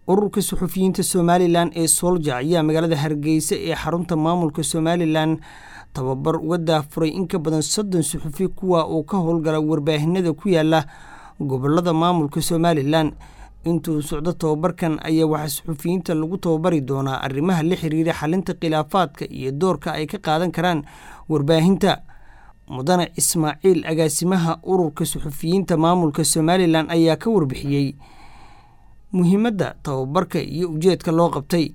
ururka suxufiyiinta somalilan ee soolja ayaa magaalada hargeysa ee xarunta maamulka somalilan tababar uga daafuray in ka badan soddon suxufi kuwa uu ka howlgala warbaahinada ku yaala gobolada maamulka somalilan intuu socdo tababarkan ayaa waxaa suxufiyiinta lagu tababari doonaa arrimaha la xiriira xalinta khilaafaadka iyo doorka ay ka qaadan karaan warbaahinta mudane ismaaciil agaasimaha ururka suxufiyiinta maamulka somalilan ayaa ka warbixiyey muhiimadda tababarka iyo ujeedka loo qabtay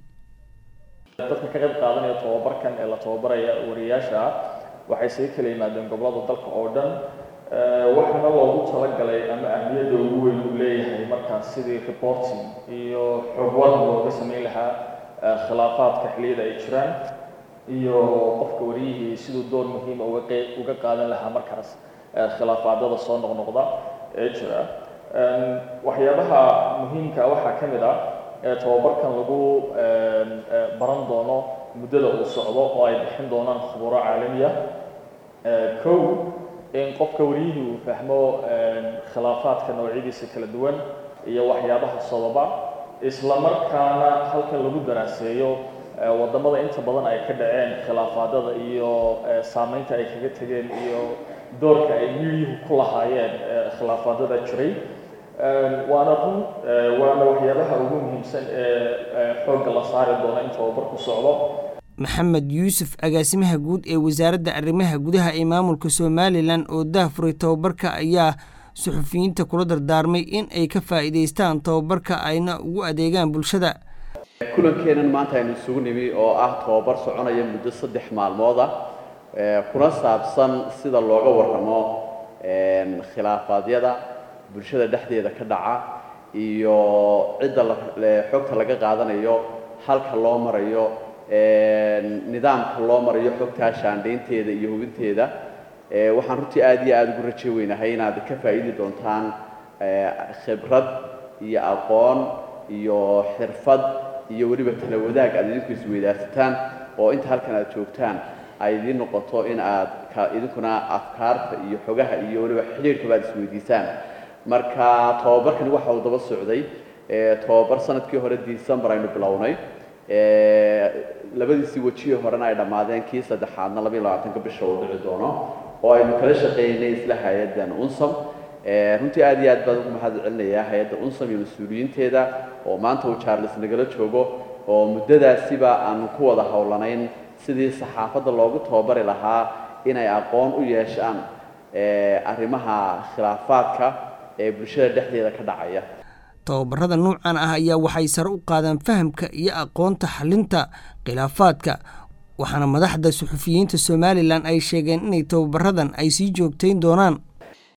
dadka ka qayb qaadanaya tababarkan ee la tababaraya wariyaasha waxay isaga kala yimaadeen gobolada dalka oo dhan waxaana loogu talagalay ama ahmiyadda ugu weyn uu leeyahay markaas sidii reporting iyo xogwad looga sameyn lahaa khilaafaadka xilliyada ay jiraan iyo qofka wariyihii siduu door muhiima uga qeyb uga qaadan lahaa markaas khilaafaadada soo noqnoqda ee jira waxyaabaha muhiimka waxaa ka mid ah tababarkan lagu baran doono muddada uu socdo oo ay bixin doonaan khuburo caalamiya kow in qofka wariyihii uu fahmo khilaafaadka noocyadiisa kala duwan iyo waxyaabaha sababa isla markaana halkan lagu daraaseeyo wadamada inta badan ay ka dhaceen khilaafaadada iyo saameynta ay kaga tegeen iyo doorka ay midyuhu ku lahaayeen khilaafaadada jiray waana run waana waxyaabaha ugu muhiimsan ee xoogga la saari doono in tababarku socdo maxamed yuusuf agaasimaha guud ee wasaaradda arrimaha gudaha ee maamulka somalilan oo daafuray tababarka ayaa suxufiyiinta kula dardaarmay in ay ka faa'iidaystaan tababarka ayna ugu adeegaan bulshada kulankeenan maanta aynu isugu nimi oo ah tababar soconaya muddo saddex maalmood ah kuna saabsan sida looga warramo khilaafaadyada bulshada dhexdeeda ka dhaca iyo cidda xogta laga qaadanayo halka loo marayo nidaamka loo marayo xogtaa shaandhaynteeda iyo hubinteeda waxaan runtii aad iyo aada ugu raje weynahay inaad ka faa'iidi doontaan khibrad iyo aqoon iyo xirfad iyo weliba tala wadaag aad idinku isweydaarsataan oo inta halkan aad joogtaan ay idiin noqoto in aad idinkuna afkaarta iyo xogaha iyo weliba xidhiirkaba aad isweydiisaan marka tababarkani waxa uu daba socday tababar sanadkii hore december aynu bilownay labadiisii wejihii horena ay dhammaadeen kii saddexaadna labayo labaatanka bisha uu dhici doono oo aynu kala shaqeynay isla hay-addan unsam runtii aad iyo aad baan ugu mahad celinayaa hay-adda unsam iyo mas-uuliyiinteeda oo maanta uu charles nagala joogo oo muddadaasiba aanu ku wada howlanayn sidii saxaafadda loogu tababari lahaa inay aqoon u yeeshaan arrimaha khilaafaadka ee bulshada dhexdeeda ka dhacaya tababarada nuucan ah ayaa waxay sare u qaadaan fahamka iyo aqoonta xalinta khilaafaadka waxaana madaxda suxufiyiinta somalilan ay sheegeen inay tababaradan ay sii joogtayn doonaan